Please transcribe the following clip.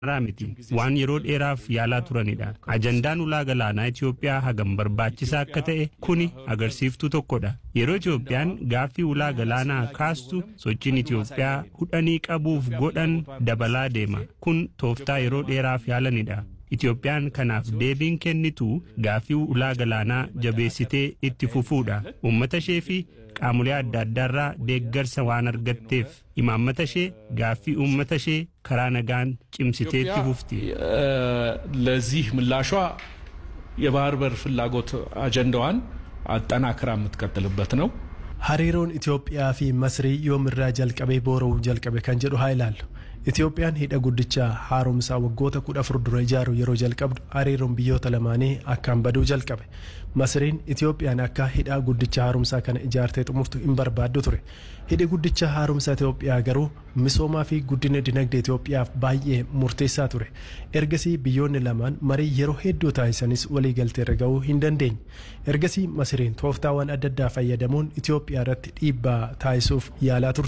irraa miti waan yeroo dheeraaf yaalaa turanidha ajandaan ulaa galaanaa Itoophiyaa hagam barbaachisaa akka ta'e kuni agarsiiftuu tokkodha yeroo Itoophiyaan gaaffii ulaa galaanaa kaastu sochiin Itoophiyaa hudhanii qabuuf godhan dabalaa deema kun tooftaa yeroo dheeraaf yaalanidha Itoophiyaan kanaaf deebiin kennitu gaaffii ulaa galaanaa jabeessitee itti fufuudha uummata ishee fi qaamolee adda addaarraa deeggarsa waan argatteef imaammata ishee gaaffii uummata ishee karaa nagaan cimsitee itti fufti. ለዚህ ምላሿ የባህር በር ፍላጎት አጀንዳዋን አጠናክራ የምትቀጥልበት ነው። hariiroon Itoophiyaa fi Masrii yoomirraa jalqabee boora'uu jalqabe kan jedhu haa ilaallu. Itoophiyaan hidha guddicha haaromsaa waggoota kudha afur dura ijaaru yeroo jalqabdu hariiroon biyyoota lamaanii akkaan baduu jalqabe. Masriin Itoophiyaan akka hidha guddicha haaromsaa kana ijaartee xumurtu hin barbaaddu ture. Hidhi guddicha haaromsaa Itoophiyaa garuu misoomaa fi guddina dinagdee Itoophiyaaf baay'ee murteessaa ture. Ergasii biyyoonni lamaan marii yeroo hedduu taasisanis waliigalteerra gahuu hin dandeenye. Ergasii Masriin tooftaawwan adda addaa fayyadamuun Itoophiyaa irratti dhiibbaa taasisuuf yaalaa turte.